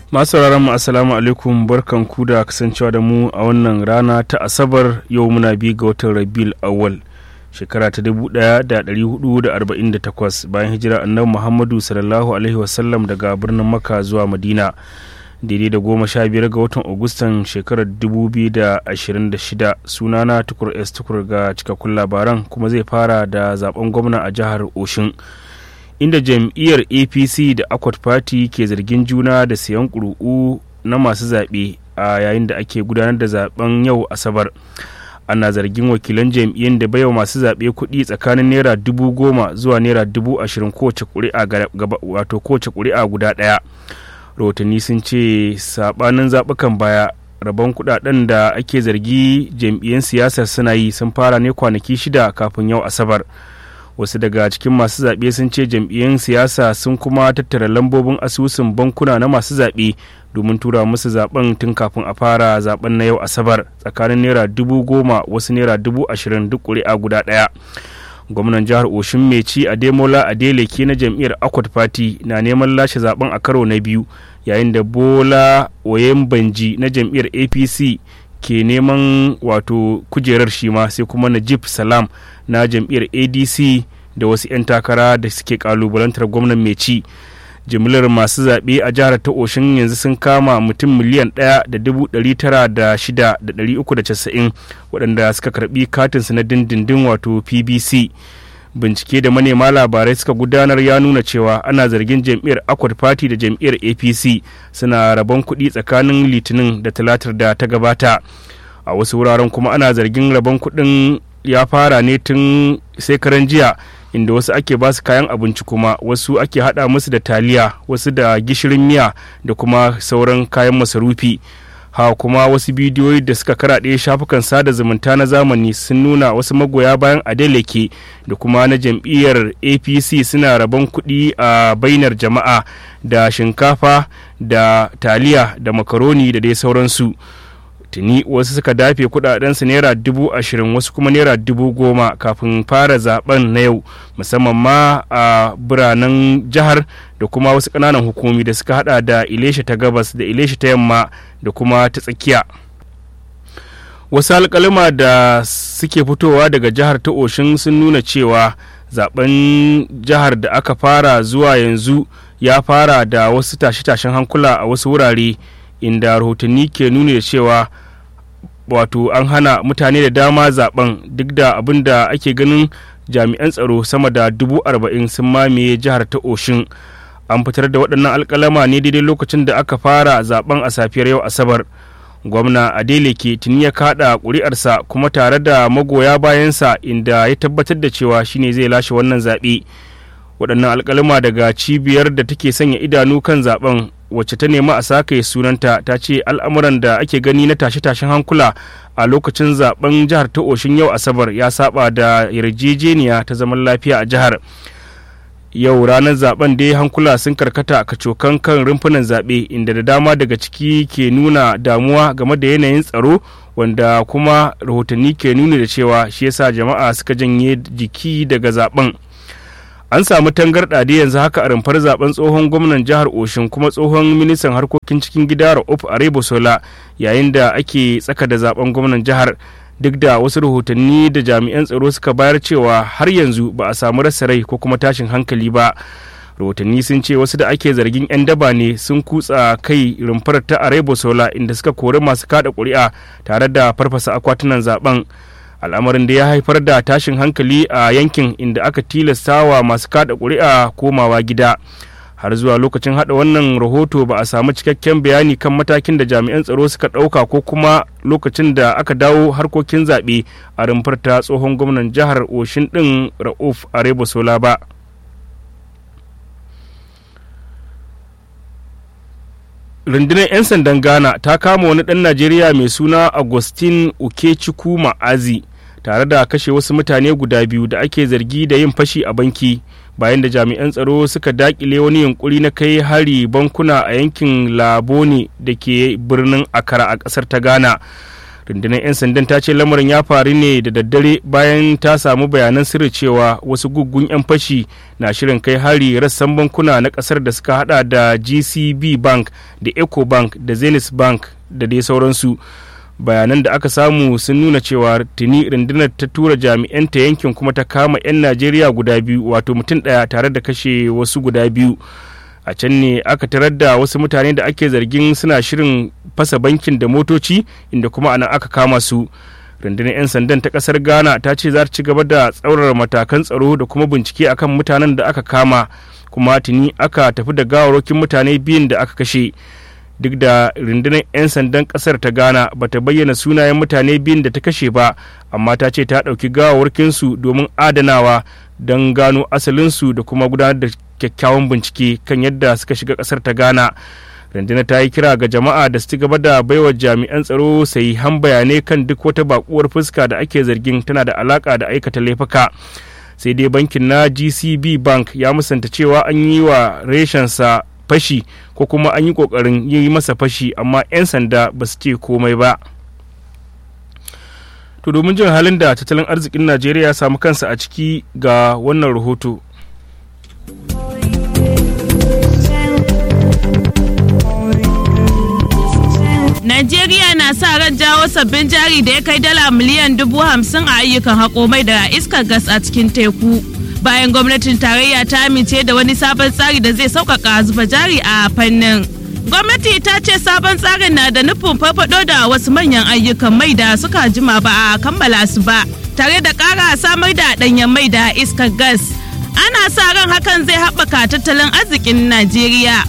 masu sauraron mu assalamu alaikum barkan ku da kasancewa da mu a wannan rana ta asabar yau muna bi ga watan rabil awal shekara ta 1448 bayan hijira annabi muhammadu sallallahu alaihi wasallam daga birnin makka zuwa madina daidai da goma sha biyar ga watan agustan shekarar 2026 sunana tukur s tukur ga cikakkun labaran kuma zai fara da zaben gwamna a jihar oshin inda jam'iyyar apc da akwat party ke zargin juna da sayan ƙuri'u na masu zaɓe a yayin da ake gudanar da zaben yau asabar ana zargin wakilan jam'iyyar da baiwa masu zaɓe kuɗi tsakanin naira dubu goma zuwa naira dubu ashirin kowace ƙuri'a guda ɗaya rahotanni sun ce saɓanin zaɓukan baya rabon kuɗaɗen da ake zargi jam'iyyar siyasar suna yi sun fara ne kwanaki shida kafin yau asabar wasu daga cikin masu zaɓe sun ce jam'iyyun siyasa sun kuma tattara lambobin asusun bankuna na masu zaɓe domin tura musu zaben tun kafin a fara zaben na yau asabar tsakanin naira dubu goma wasu naira dubu ashirin duk ƙuri'a guda ɗaya gwamnan jihar oshin mai ci ademola adeleke na jam'iyyar akwat party na neman lashe zaben a karo na biyu yayin da bola oyembanji na jam'iyyar apc ke neman wato kujerar shi ma sai kuma najib salam na jam'iyyar adc da wasu 'yan takara da suke kalubalantar gwamnan mai ci jimillar masu zaɓe a jihar ta oshin yanzu sun kama mutum miliyan ɗaya da dubu ɗari tara da shida da ɗari uku da casa'in waɗanda suka karɓi katinsu na dindindin wato pbc bincike da manema labarai suka gudanar ya nuna cewa ana zargin jam'iyyar akwat party da jam'iyyar apc suna rabon kuɗi tsakanin litinin da talatar da ta gabata a wasu wuraren kuma ana zargin rabon kuɗin ya fara ne tun sai karan jiya inda wasu ake ba su kayan abinci kuma wasu ake hada musu da taliya wasu da gishirin miya da kuma sauran kayan masarufi ha kuma wasu bidiyoyi da suka karaɗe shafukan sada zumunta na zamani sun nuna wasu magoya bayan adeleke da kuma na jam'iyyar apc suna rabon kuɗi a bainar jama'a da shinkafa da taliya da makaroni da dai sauransu tuni wasu suka dafe kudadensu naira dubu ashirin wasu kuma naira dubu goma kafin fara zaben na yau musamman ma a biranen jihar da kuma wasu ƙananan hukumi da suka hada da ilesha ta gabas da ilesha ta yamma da kuma ta tsakiya wasu alkalima da suke fitowa daga jihar ta oshin sun nuna cewa zaben jihar da aka fara zuwa yanzu ya fara da wasu tashe-tashen hankula a wasu wurare inda rahotanni ke nuni da cewa wato an hana mutane da dama zaben duk da abin da ake ganin jami'an tsaro sama da dubu arba'in sun mamaye jihar ta oshin an fitar da waɗannan alkalama ne daidai lokacin da aka fara zaben a safiyar yau asabar gwamna adeleke tuni ya kaɗa ƙuri'arsa kuma tare da magoya bayansa inda ya tabbatar da cewa shine zai lashe wannan zaɓe waɗannan alkalama daga cibiyar da take sanya idanu kan zaben wacce ta nemi a sake sunanta ta ce al'amuran da ake gani na tashe-tashen hankula a lokacin zaben jihar ta oshin yau asabar ya saba da yarjejeniya ta zaman lafiya a jihar yau ranar zaben dai hankula sun karkata a kacokan kan rumfunan zaɓe inda da dama daga ciki ke nuna damuwa game da yanayin tsaro wanda kuma rahotanni ke nuni da cewa shi yasa jama'a suka janye jiki daga zaben an samu tangarɗa da yanzu haka a rumfar zaben tsohon gwamnan jihar oshin kuma tsohon ministan harkokin cikin gida ra'uf arebosola yayin da ake tsaka da zaben gwamnan jihar duk da wasu rahotanni da jami'an tsaro suka bayar cewa har yanzu ba a samu rasa rai ko kuma tashin hankali ba rahotanni sun ce wasu da ake zargin 'yan daba ne sun kutsa kai rumfar ta arebosola inda suka kori masu kada ƙuri'a tare da farfasa akwatunan zaben al'amarin da ya haifar da tashin hankali a yankin inda aka tilasta wa masu kada ƙuri'a komawa gida har zuwa lokacin hada wannan rahoto ba a samu cikakken bayani kan matakin da jami'an tsaro suka ɗauka ko kuma lokacin da aka dawo harkokin zaɓe a rumfar ta tsohon gwamnan jihar oshin ɗin ra'uf arebosola ba rundunar 'yan sandan ghana ta kama wani ɗan najeriya mai suna agustin ukechukwu ma'azi tare da kashe wasu mutane guda biyu da ake zargi da yin fashi a banki bayan da jami'an tsaro suka dakile wani yunkuri na kai hari bankuna a yankin labone da ke birnin akara a kasar ta ghana rundunar 'yan sandan ta ce lamarin ya faru ne da daddare bayan ta samu bayanan sirri cewa wasu guggun 'yan fashi na shirin kai hari rassan bankuna na kasar da suka hada da gcb bank da eco bank da zenith bank da dai sauransu bayanan da aka samu sun nuna cewa tuni rundunar ta tura jami'anta yankin kuma ta kama 'yan najeriya guda biyu wato mutum ɗaya tare da kashe wasu guda biyu a can ne aka tarar da wasu mutane da ake zargin suna shirin fasa bankin da motoci inda kuma anan aka kama su rundunar 'yan sandan ta kasar ghana ta ce za ta ci gaba da tsaurara matakan tsaro da kuma bincike akan mutanen da aka kama kuma tuni aka tafi da gawarwakin mutane biyun da aka kashe duk da rundunar 'yan sandan kasar ta ghana ba ta bayyana sunayen mutane biyun da ta kashe ba amma ta ce ta ɗauki gawarwakinsu domin adanawa don gano asalinsu da kuma gudanar da kyakkyawan bincike kan yadda suka shiga kasar ta ghana rundunar ta yi kira ga jama'a da su ci gaba da baiwa jami'an tsaro sai han bayanai kan duk wata bakuwar fuska da ake zargin tana da alaka da aikata laifuka sai dai bankin na gcb bank ya musanta cewa an yi wa reshensa fashi ko kuma an yi kokarin yi masa fashi amma 'yan sanda ba su ce komai ba to domin jin halin da tattalin arzikin najeriya ya samu kansa a ciki ga wannan rahoto Najeriya na sa ran jawo sabbin jari da ya kai dala miliyan dubu hamsin a ayyukan haƙo mai da iskar gas a cikin teku. Bayan gwamnatin tarayya ta amince da wani sabon tsari da zai sauƙaƙa zuba jari a fannin. Gwamnati ta ce sabon tsarin na da nufin farfaɗo da wasu manyan ayyukan mai da suka jima ba a kammala su ba, tare da ƙara samar da ɗanyen mai da iskar gas. Ana sa ran hakan zai haɓaka tattalin arzikin Najeriya.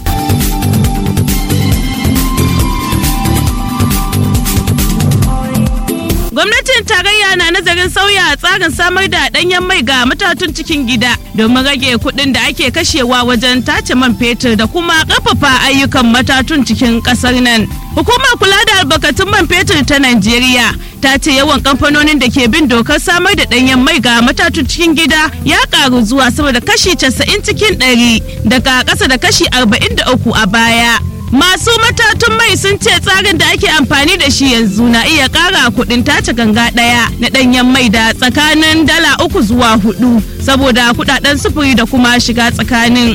Gwamnatin tarayya na nazarin sauya tsarin samar da ɗanyen mai ga matatun cikin gida domin rage kuɗin da ake kashewa wajen tace man fetur da kuma ƙarfafa ayyukan matatun cikin ƙasar nan. Hukumar kula da albarkatun man fetur ta Najeriya ta ce yawan kamfanonin da ke bin dokar samar da ɗanyen mai ga matatun cikin gida ya ƙaru zuwa sama da kashi 90 cikin 100 daga ƙasa da kashi 43 a baya. Masu matatun mai sun ce tsarin da ake amfani da shi yanzu na iya ƙara kuɗin tace ganga ɗaya na ɗanyen mai da tsakanin dala uku zuwa hudu saboda kuɗaɗen sufuri da kuma shiga tsakanin.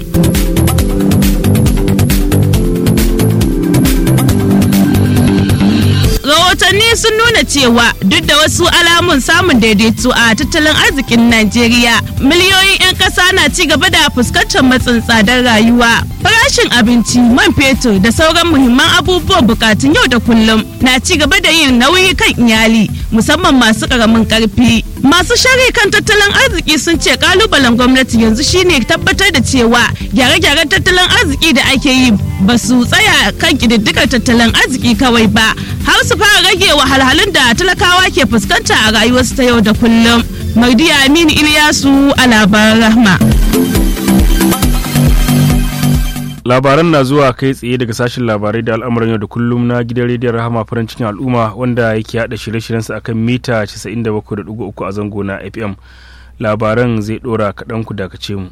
rahotanni sun nuna cewa duk da wasu alamun samun daidaito a tattalin arzikin najeriya miliyoyin 'yan ƙasa na ci gaba da fuskantar matsin tsadar rayuwa farashin abinci man fetur da sauran muhimman abubuwan bukatun yau da kullum na ci gaba da yin nauyi kan iyali musamman masu ƙaramin ƙarfi masu shari kan tattalin arziki sun ce kalubalen gwamnati yanzu shine tabbatar da cewa gyare-gyaren tattalin arziki da ake yi ba su tsaya kan ƙididdigar tattalin arziki kawai ba har su fara rage wahalhalun da talakawa ke fuskanta a rayuwarsu ta yau da kullum. Mardiya Aminu Ilyasu a labaran rahma. labaran na zuwa kai tsaye daga sashen labarai da al'amuran yau da kullum na gidan rediyon rahama farin cikin al'umma wanda yake hada shirye-shiryensa akan mita 97.3 a zango na fm labaran zai dora kaɗan ku dakace mu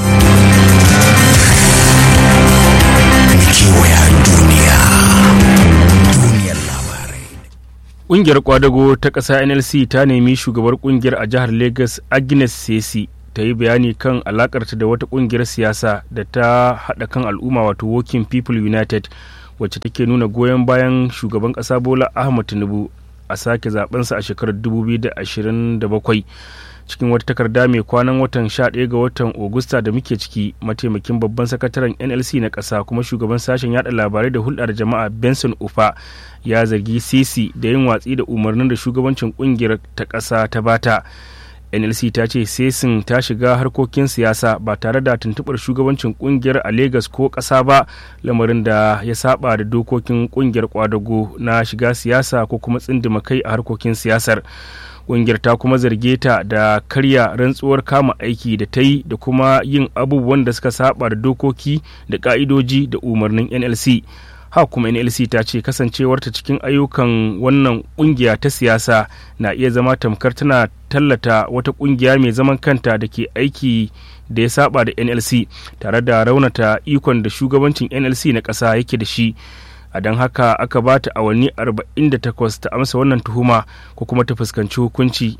kewaya duniya duniyar labarai ƙungiyar kwadago ta ƙasa nlc ta nemi shugabar ƙungiyar a jihar lagos agnes sesi ta yi bayani kan alakarta da wata ƙungiyar siyasa da ta haɗa kan al'umma wato working people united wacce take nuna goyon bayan shugaban ƙasa bola ahmad tinubu a sake zabensa a shekarar 2027 cikin wata takarda mai kwanan watan 11 ga watan Ogusta da muke ciki mataimakin babban sakataren NLC na ƙasa kuma shugaban sashen yada labarai da hulɗar jama'a Benson Ufa ya zargi Sisi da yin watsi da umarnin da shugabancin ƙungiyar ta ƙasa ta bata. NLC ta ce Sesin ta shiga harkokin siyasa ba tare da tuntuɓar shugabancin ƙungiyar a Legas ko ƙasa ba lamarin da ya saba da dokokin ƙungiyar kwadago na shiga siyasa ko kuma tsindima kai a harkokin siyasar. ƙungiyar ta kuma zarge ta da karya rantsuwar kama aiki da ta yi da kuma yin abubuwan da suka saba da dokoki da ka'idoji da umarnin nlc ha kuma nlc ta ce kasancewarta cikin ayyukan wannan ƙungiya ta siyasa na iya zama tamkar tana tallata wata ƙungiya mai zaman kanta da ke aiki da ya saba da nlc tare da raunata ikon da shugabancin nlc na ƙasa yake da shi a don haka aka ba ta awanni 48 ta amsa wannan tuhuma ko kuma ta fuskanci hukunci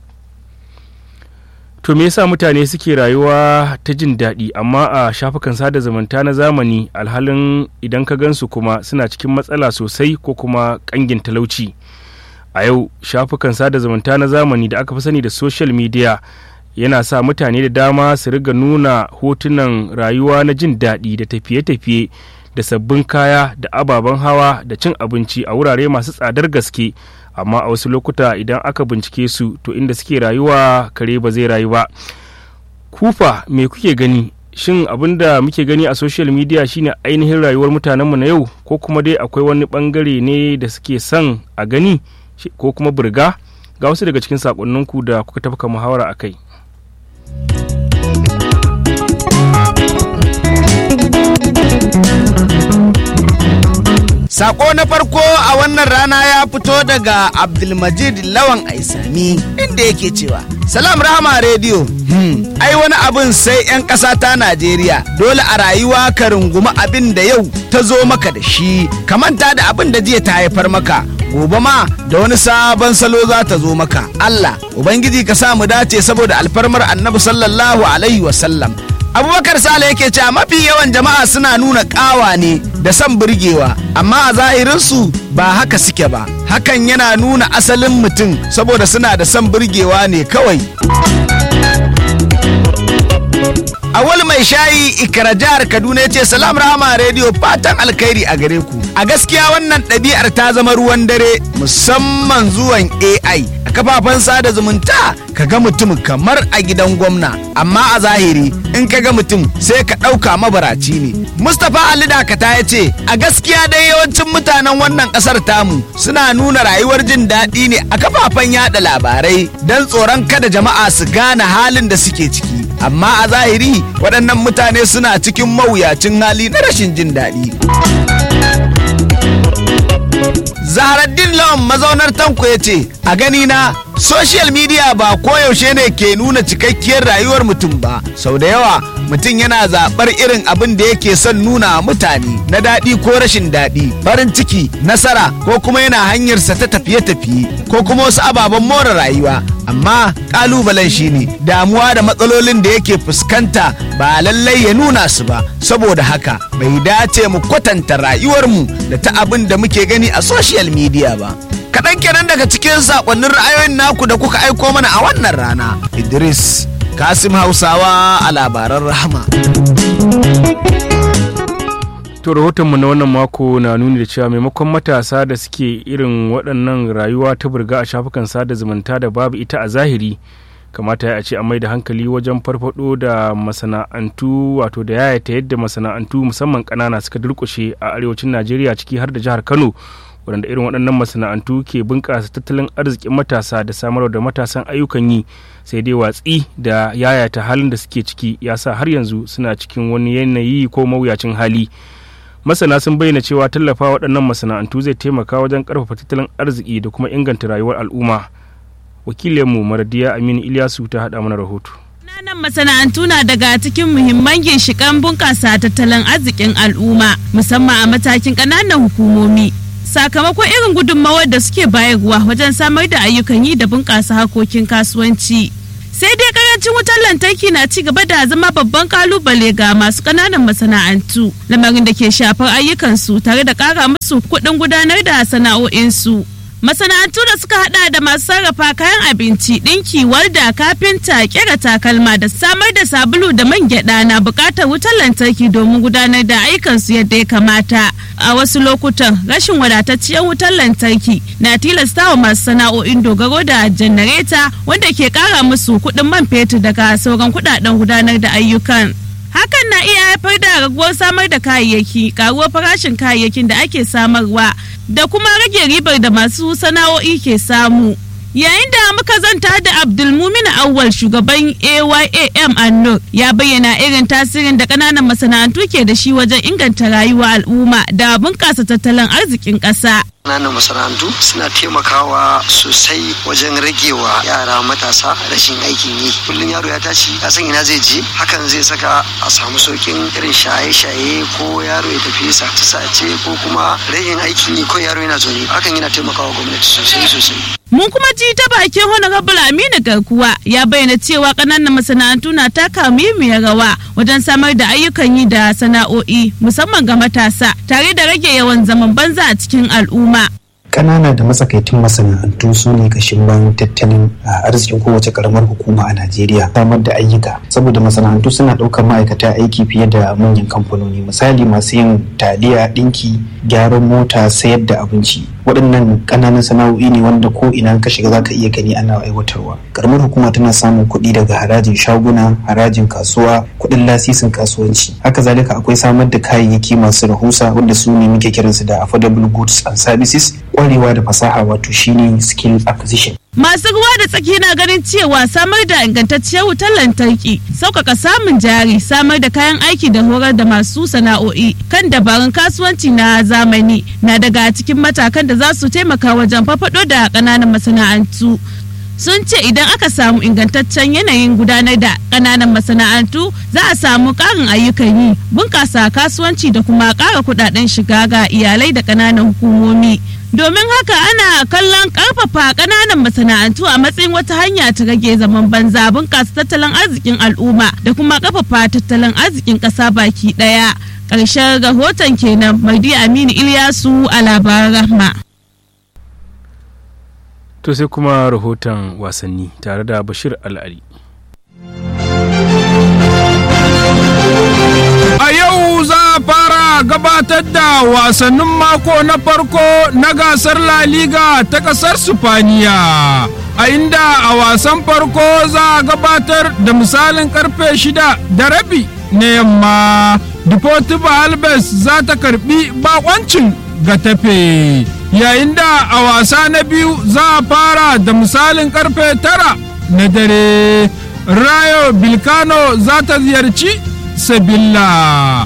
to me yasa mutane suke rayuwa ta jin daɗi amma a shafukan sada zumunta na zamani alhalin idan ka gansu kuma suna cikin matsala sosai ko kuma ƙangin talauci a yau shafukan sada zumunta na zamani da aka fi sani da social media yana sa mutane da dama su riga nuna hotunan rayuwa na jin daɗi da tafiye-tafiye da sabbin kaya da ababen hawa da cin abinci a wurare masu tsadar gaske amma a wasu lokuta idan aka bincike su to inda suke rayuwa kare ba zai rayu ba kufa me kuke gani shin abin da muke gani a social media shine ainihin rayuwar mutanenmu na yau ko kuma dai akwai wani bangare ne da suke son a gani ko kuma burga ga wasu daga cikin sakonninku da kuka tafka muhawara a kai Sako na farko a wannan rana ya fito daga Abdulmajid Lawan Aisami inda yake cewa Salam Rahama Radio hmm. ai wani abin sai 'yan ƙasa ta Najeriya dole a rayuwa ka rungumi abin da yau ta zo maka da shi ka manta da abin da jiya ta haifar maka gobe ma da wani sabon salo za ta zo maka Allah Ubangiji ka sa mu dace saboda alfarmar annabi sallallahu alaihi wasallam abubakar sale yake cewa mafi yawan jama'a suna nuna kawa ne da son burgewa amma a zahirinsu ba haka suke ba hakan yana nuna asalin mutum saboda suna da son burgewa ne kawai awal mai shayi ikara jihar kaduna ya ce salam rahama rediyo fatan alkhairi a gare ku a gaskiya wannan ɗabi'ar ta zama ruwan dare musamman zuwan ai a kafafen sada zumunta ka ga mutum kamar a gidan gwamna amma a zahiri in ka ga mutum sai ka ɗauka mabaraci ne mustapha ali dakata ya ce a gaskiya dai yawancin mutanen wannan ƙasar tamu suna nuna rayuwar jin daɗi ne a kafafen yada labarai don tsoron kada jama'a su gane halin da suke ciki amma a zahiri waɗannan mutane suna cikin mawuyacin hali na rashin jin daɗi. Zaharaddin Lawan mazaunar tanko ya ce, A gani na social media ba koyaushe ne ke nuna cikakkiyar rayuwar mutum ba, sau da yawa mutum yana zaɓar irin abin da yake son nuna mutane na daɗi ko rashin daɗi, farin ciki, nasara ko kuma yana hanyarsa ta tafiye-tafiye ko kuma wasu ababen more rayuwa. Amma ƙalubalen shi ne damuwa da matsalolin da yake fuskanta ba lallai ya nuna su ba, saboda haka bai dace mu kwatanta rayuwarmu da ta abin da muke gani a social media ba. Kaɗan kenan daga cikin saƙonnin ra'ayoyin naku da kuka aiko mana a wannan rana. Idris Kasim Hausawa a labaran rahama. to rahotonmu na wannan mako na nuni da cewa maimakon matasa da suke irin waɗannan rayuwa ta burga a shafukan sada zumunta da babu ita a zahiri kamata ya ce a mai da hankali wajen farfado da masana'antu wato da yayata yadda masana'antu musamman ƙanana suka durƙushe a arewacin najeriya ciki har da jihar kano waɗanda irin waɗannan masana'antu ke bunƙasa tattalin arzikin matasa da samar da matasan ayyukan yi sai dai watsi da yayata halin da suke ciki ya sa har yanzu suna cikin wani yanayi ko mawuyacin hali masana sun bayyana cewa tallafa waɗannan masana'antu zai taimaka wajen ƙarfafa tattalin arziki da kuma inganta rayuwar al'umma wakilinmu maradiya aminu ilyasu ta haɗa mana rahoto Ƙananan masana'antu na daga cikin muhimman ginshiƙan bunƙasa tattalin arzikin al'umma musamman a matakin ƙananan hukumomi. Sakamakon irin gudunmawar da suke bayarwa wajen samar da ayyukan yi da bunƙasa harkokin kasuwanci. Sai dai karancin wutar lantarki na ci gaba da zama babban kalubale ga masu ƙananan masana'antu, lamarin da ke shafar ayyukansu tare da ƙara musu kuɗin gudanar da sana'o'insu. masana'antu da suka hada da masu sarrafa kayan abinci ɗinki walda kafinta kera takalma da samar da sabulu da man gyada na buƙatar wutar lantarki domin gudanar da ayyukansu yadda ya kamata a wasu lokutan rashin wadatacciyar wutar lantarki na tilasta wa masu sana'o'in dogaro da janareta wanda ke ƙara musu kuɗin man fetur daga sauran kuɗaɗen gudanar da ayyukan hakan na iya haifar da raguwar samar da kayayyaki karuwar farashin kayayyakin da ake samarwa da kuma rage ribar da masu sana'o'i ke samu yayin da muka zanta da abdulmumin awwal shugaban ayam annur ya bayyana irin tasirin da kananan masana'antu ke da shi wajen inganta rayuwa al'umma da bunƙasa tattalin arzikin ƙasa Ƙananan masana'antu suna taimakawa sosai wajen ragewa yara matasa rashin aikin yi. Kullum yaro ya tashi ya san ina zai je hakan zai saka a samu saukin irin shaye-shaye ko yaro ya tafi sace-sace ko kuma rashin aikin yi ko yaro yana zaune hakan yana taimakawa gwamnati sosai sosai. Mun kuma ji ta bakin Honorable Aminu Garkuwa ya bayyana cewa ƙananan masana'antu na taka muhimmiyar rawa wajen samar da ayyukan yi da sana'o'i musamman ga matasa tare da rage yawan zaman banza a cikin al'umma. Ƙanana da matsakaitun masana'antu su ne kashin bayan tattalin arzikin kowace karamar hukuma a Najeriya samar da ayyuka saboda masana'antu suna ɗaukar ma'aikata aiki fiye da manyan kamfanoni misali masu yin taliya ɗinki gyaran mota sayar da abinci waɗannan ƙananan sana'o'i ne wanda ko ina ka shiga zaka iya gani ana aiwatarwa karamar hukuma tana samun kuɗi daga harajin shaguna harajin kasuwa kuɗin lasisin kasuwanci haka zalika akwai samar da kayayyaki masu rahusa wanda su ne muke kiransu da affordable goods and services kwarewa da fasaha wato shine skill acquisition Masu ruwa da tsaki na ganin cewa samar da ingantacciyar wutar lantarki, sauƙaƙa samun jari, samar da kayan aiki da horar da masu sana'o'i kan dabarun kasuwanci na zamani na daga cikin matakan da za su taimaka wajen fafaɗo da ƙananan masana'antu. sun ce idan aka samu ingantaccen yanayin gudanar da ƙananan masana'antu za a samu ƙarin ayyukan yi bunƙasa kasuwanci da kuma ƙara kuɗaɗen shiga ga iyalai da ƙananan hukumomi domin haka ana kallon ƙarfafa ƙananan masana'antu a matsayin wata hanya ta rage zaman banza bunƙasa tattalin arzikin al'umma da kuma ƙarfafa tattalin arzikin ƙasa baki ɗaya ƙarshen rahoton kenan mardi aminu ilyasu a labaran rahma to sai kuma rahoton wasanni tare da bashir al'ali a yau za a fara gabatar da wasannin mako na farko na gasar la liga ta kasar sifaniya a inda a wasan farko za a gabatar da misalin karfe shida da rabi na yamma deportivo albes za ta karbi bakoncin ga tafe yayin da a wasa na biyu za a fara da misalin karfe tara na dare rayo bilkano za ta ziyarci sabilla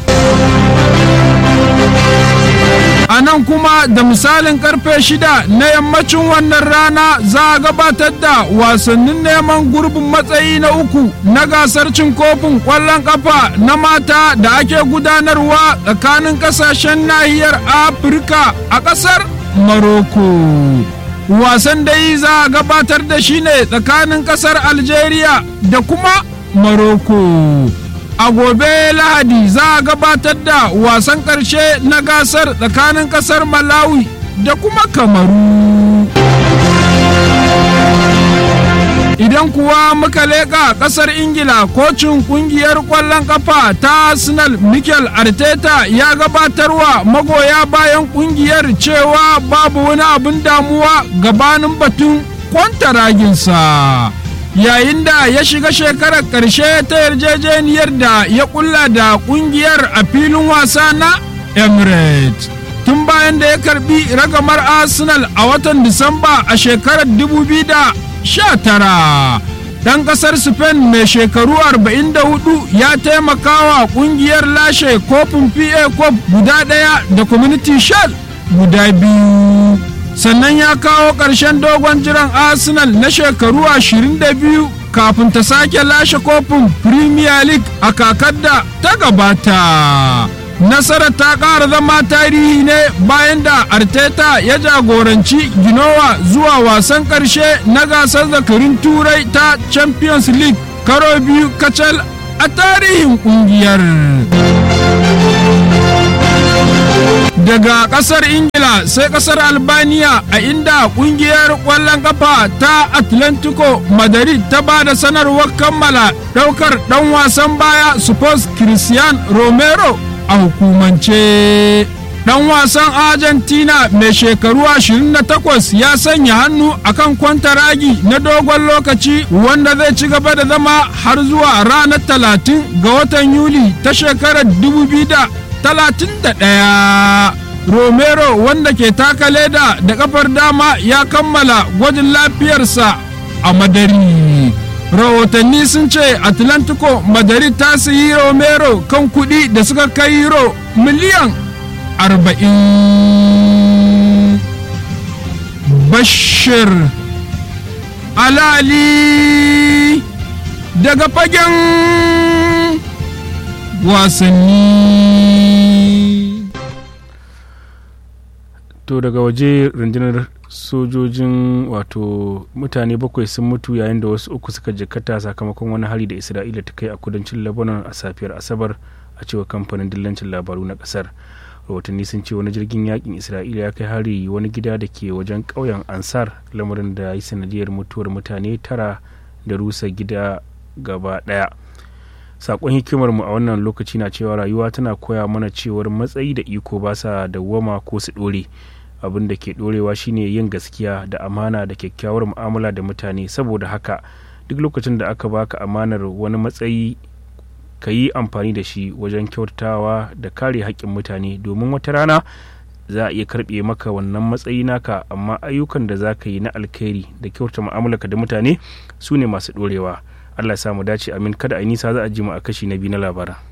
a nan kuma da misalin karfe shida na yammacin wannan rana za a gabatar da wasannin neman gurbin matsayi na uku na gasar cin kofin kwallon kafa na mata da ake gudanarwa tsakanin kasashen nahiyar afirka a kasar Maroko. Wasan dai za a gabatar da shi ne tsakanin kasar Algeria da kuma Maroko. A gobe Lahadi za a gabatar da wasan ƙarshe na gasar tsakanin kasar Malawi da kuma Kamaru. Idan kuwa muka leƙa ƙasar Ingila kocin ƙungiyar ƙwallon ƙafa ta Arsenal Mikel Arteta ya gabatarwa magoya bayan ƙungiyar cewa babu wani abin damuwa gabanin batun kwantaraginsa. Yayin da ya shiga shekarar ƙarshe ta yarjejeniyar da ya ƙulla da ƙungiyar a filin wasa na Emirates. Tun bayan da ya karbi ragamar Arsenal a watan Disamba a shekarar 2000 sha tara ɗan ƙasar spain mai shekaru 44 ya taimaka wa ƙungiyar lashe kofin pa cup guda ɗaya da community shield guda biyu sannan ya kawo ƙarshen dogon jiran arsenal na shekaru 22 kafin ta sake lashe kofin premier league a kakar da ta gabata nasarar ta ƙara zama tarihi ne bayan da arteta ya jagoranci ginowa zuwa wasan ƙarshe na gasar zakarin turai ta champions league karo biyu kacal a tarihin ƙungiyar daga ƙasar ingila sai ƙasar albania a inda ƙungiyar ƙwallon kafa ta atlantico madrid ta ba da sanarwar kammala ɗaukar ɗan wasan baya sports christian romero a hukumance dan wasan argentina mai shekaru 28 ya sanya hannu akan kwantaragi na dogon lokaci wanda zai ci gaba da zama har zuwa ranar 30 ga watan yuli ta shekarar 2031 romero wanda ke taka leda da kafar dama ya kammala gwajin lafiyarsa a madari rahotanni sun ce atlantico madrid ta sayi romero kan kudi da suka kai euro miliyan 40 bashir alali daga fagen wasanni to daga waje rundunar sojojin wato mutane bakwai sun mutu yayin da wasu uku suka jikkata sakamakon wani hari da isra'ila ta kai a kudancin lebanon a safiyar asabar a cewa kamfanin dillancin labaru na kasar rahotanni sun ce wani jirgin yakin isra'ila ya kai hari wani gida da ke wajen ƙauyen ansar lamarin da ya yi sanadiyar mutuwar mutane tara da rusa gida gaba ɗaya sakon hikimar mu a wannan lokaci na cewa rayuwa tana koya mana cewar matsayi da iko ba sa dawwama ko su ɗore abin da ke ɗorewa shine yin gaskiya da amana da kyakkyawar mu'amala da mutane saboda haka duk lokacin da aka baka amanar wani matsayi ka yi amfani da shi wajen kyautawa da kare haƙƙin mutane domin wata rana za a iya karɓe maka wannan matsayi naka amma ayyukan da za ka yi na alkhairi da kyauta mu'amalarka da mutane su ne masu ɗorewa allah ya samu dace amin kada a nisa za a ji mu a kashi na biyu na labaran